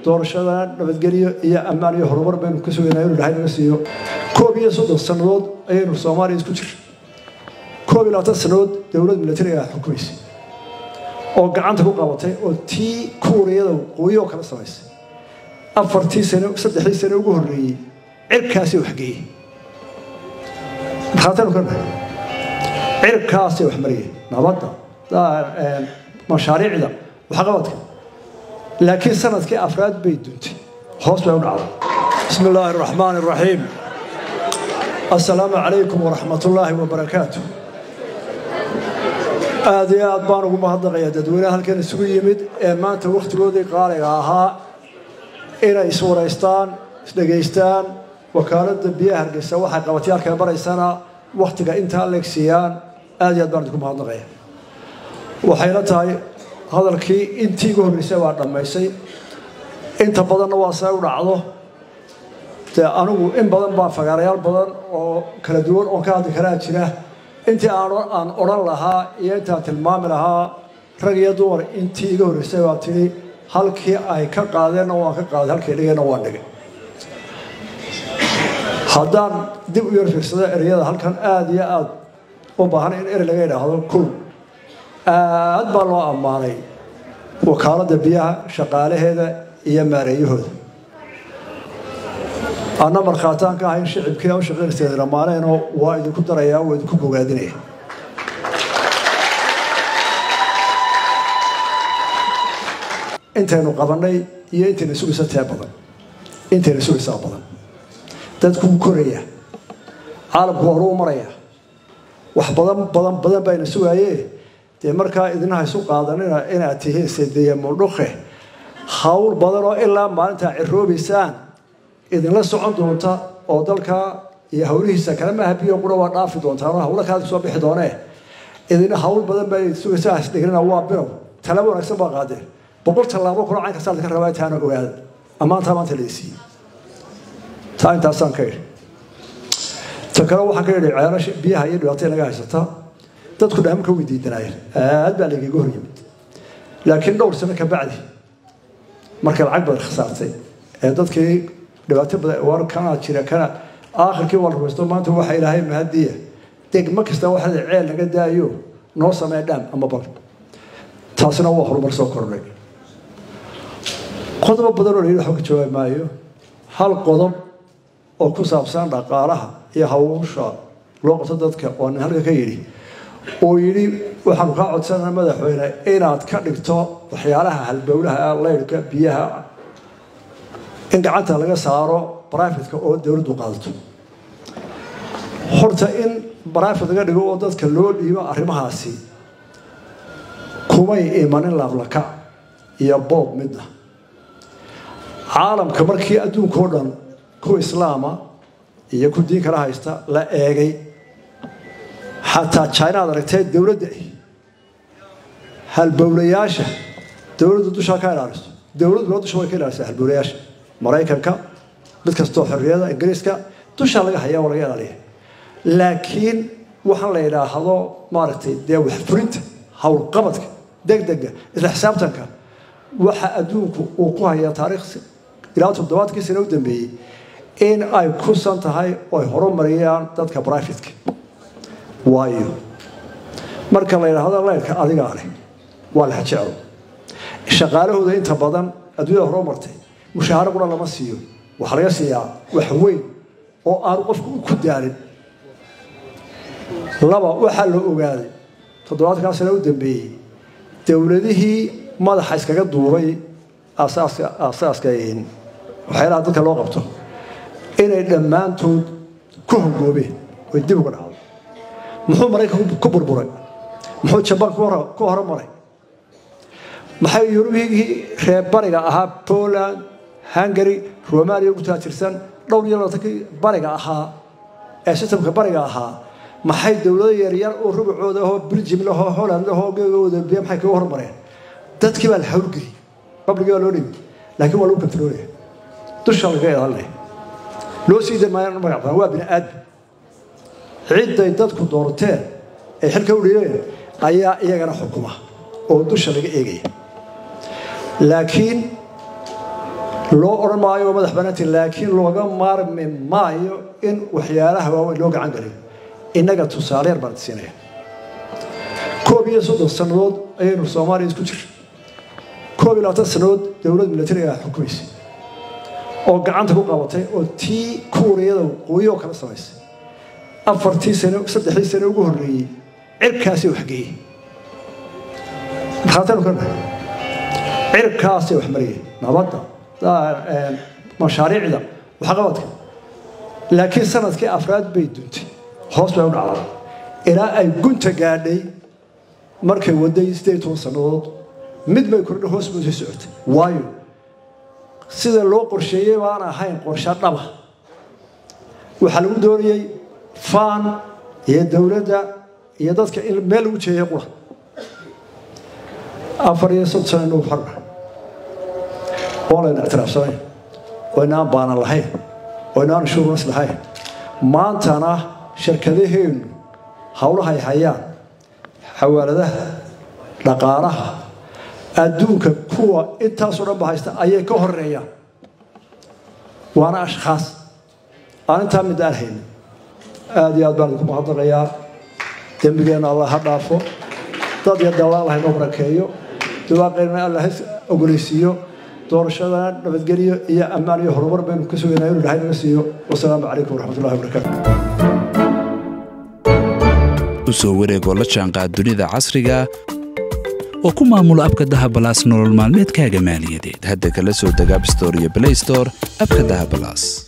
doorashada nabadgelyo iyo ammaan iyo horumar baynu ka sugaynaa inuu ilahay naga siiyo koob iyo soddon sannadood ayaynu soomaaliya isku jir koob iyo labaatan sannadood dowlad milatariga ah xukumaysay oo gacanta ku qabatay oo tii kuuriyada waqooyi oo kala samaysay afartii sano saddexdii sano ugu horreeyey cirkaasay waxgeeyey markhaataynu ka nahay cirkaasay wax mariyeen nabadda mashaariicda waxqabadka laakiin sanadkii afraad bay duntay hoos bay u dhacday bismi illaahi araxmaan araxiim assalaamu calaykum waraxmat ullaahi wabarakaatu aad iyo aad baan ugu mahadnaqayaa dadweynaha halkan isugu yimid ee maanta wakhtigoodii qaaliga ahaa inay iswaraystaan isdhegaystaan wakaaladda biyaha hargeysa waxay qabatayaalkale baraysana wakhtiga intaa leegsiiyaan aad iyo aad baan idinku mahadnaqaya waxayna tahay hadalkii intii igu horreysay baa dhammaysay inta badanna waa say u dhacdo dee anigu in badan baa fagaarayaal badan oo kala duwan oon ka hadli karaa jira intii aan odhan lahaa iyo intaan tilmaami lahaa rag iyo dumar intii iga horreysay baa tidhi halkii ay ka qaadeenna waan ka qaaday halkii dhigeenna waan dhigay haddaan dib u yar fiirsado ereyada halkan aada iyo aada u baahan in erey laga idhaahdo kul aad baa loo ammaanay wakaaladda biyaha shaqaalaheeda iyo maareeyahooda anna markhaataan ka ahayn shicibkii u shaqaynaysa dhammaaneenoo waa idinku darayaa waa idinku bogaadinaya intaynu qabannay iyo intayna sugaysa tee badan intayna sugaysaa badan dadkuu koraya caalamku horuu maraya wax badan badan badan bayna sugaayee dee markaa idinaha isu qaadanina inaad tihiin sedeya muldhuke hawl badan oo ilaa maalintaa ciroobaysaan idinla socon doonta oo dalka iyo hawlihiisa kale maaha biyo qura waa dhaafi doontaan hawlo kaad soo bixi doonee idina hawl badan baa sugaysaa isdhigrina waa bilow talaabo wanaagsan baa qaadeen boqol tallaabo kula cayn kasta ka rabaa taana ogaada ammaantaa maanta laysiiyey taa intaasaan ka idhi ta kale waxaan ka idhi ceelasha biyaha iyo dhibaatay naga haysata dadku dhaamanka way diidanaayeen aad baa lagaga hor yimid laakiin dhowr sano ka bacdi markay lacag badan khasaartay ee dadkii dhibaato badan war kana jira kana aakhirkii waa la rumaysto maanta waxa ilaahay mahadiya degmo kasta waxaa ceel naga daayo noo samee dhaam ama bal taasina waa horumar soo kordhay qodobo badan oo layidhi waxba ka jawaabi maayo hal qodob oo ku saabsan dhaqaalaha iyo hawsha loo qabto dadka oo nin halka ka yidhi oo yidhi waxaanu kaa codsanaa madaxweyne inaad ka dhigto waxyaalaha halbowlaha leyrhka biyaha in gacanta laga saaro brifatka oo dowladdu qaadato horta in brifat laga dhigo oo dadka loo dhiibo arrimahaasi kumay imanin laablaka iyo boob midna caalamka markii adduunka oo dhan ku islaama iyo ku diin kala haysta la eegay xataa china ad aragtee dowladda halbowlayaasha dowladdu dushaa ka ilaaliso dowladuna dusha way ka ilaalisaa halbowlayaasha maraykanka mid kastoo xorriyada ingiriiska dushaa laga hayaa waa laga ilaaliya laakiin waxaan la yidhaahdo maaragtay dee waxfurinta howlqabadka degdega isla xisaabtanka waxa adduunku uu ku hayaa taariikh ilaa toddobaadkii sane u dambeeyey in ay kusan tahay oo ay horumariyaan dadka brifatka waayo marka la yidhaahdo leyrka adigaa leh waa lex jeclo shaqaalahooda inta badan adduunyada horumartay mushaaharo qura lama siiyo waxaa laga siiyaa wax weyn oo aanu qofku ku daalin laba waxaa la ogaaday toddobaadkaa sane u dambeeyey dowladihii madaxa iskaga duubay asaaska asaaska waxyaalaha dadka loo qabto inay dhammaantood ku hongoobeen oy dib uga dhacdo muxuu maraykanku ku burburay muxuu jabaan ku horumaray maxay yurubigii reer bariga ahaa poland hungary romania ugu taajirsan dhowr iyo labaatankii bariga ahaa ee sistamka bariga ahaa maxay dowlado yaryar oo rubacooda ahoo belgium lahoo holland lahoo gegooda biya maxay kaga hormareen dadkii baa la hawlgeliyey babligii baa loo dhimi laakiin waa lagu kantaroolaya dusha laga ilaalinaya loo sii damaayaan magac badan waa bini aadam cidday dadku doorteen ay xilka u dhiibeen ayaa iyagana xukuma oo dusha laga eegaya laakiin loo odhan maayo waa madax banaanti laakiin looga maarmi maayo in waxyaalaha waaweyn loo gacan galiyo innaga tusaale yar baan siinaya koob iyo soddon sannadood ayaynu soomaaliya isku jir koob iyo labaatan sannadood dowlad milatariga ah xukumaysa oo gacanta ku qabatay oo tii kuuriyada waqooyi oo kala samaysay afartii sano saddexdii sano ugu horreeyey cirkaasay waxgeeyey markhaataynu ka nahay cirkaasay wax mariyeen nabadda mashaariicda waxqabadka laakiin sanadkii afraad bay duntay hoos bay u dhacday ilaa ay gunta gaadhay markay waday sideed toban sannadood mid bay kordha hoos bay sii socotay waayo sida loo qorsheeyey baan ahayn qorshe dhaba waxaa lagu doonayey faan iyo dowladda iyo dadka in meel lagu jeeyay qura afar iyo soddon sano inuu xorna oo layna ictiraafsanayn oo inaan baanan lahayn oo inaan shuurnas lahayn maantana shirkadaheennu howlahay hayaan xawaaladaha dhaqaalaha adduunka kuwa intaasoo dhan ba haysta ayay ka horeeyaan waana ashkhaas aan intaa mid aan haynin aada iyo aad baan idinku mahadnaqayaa dembigeenna allah ha dhaafo dad iyo dawla allah inoo barakeeyo duwaaqeynna allah ha ogoleysiiyo doorashadana nabadgelyo iyo ammaan iyo horumar baynu ka sugaynaa inuu dhahay naga siiyo wasalaamu calaykum waraxmatullahi wabarakaatu u soo wareegoo la jaanqaad dunida casriga oo ku maamulo abka dahabalaas nolol maalmeedkaaga maaliyadeed hadda kala soo deg abstore iyo blaystore abka dahabalaas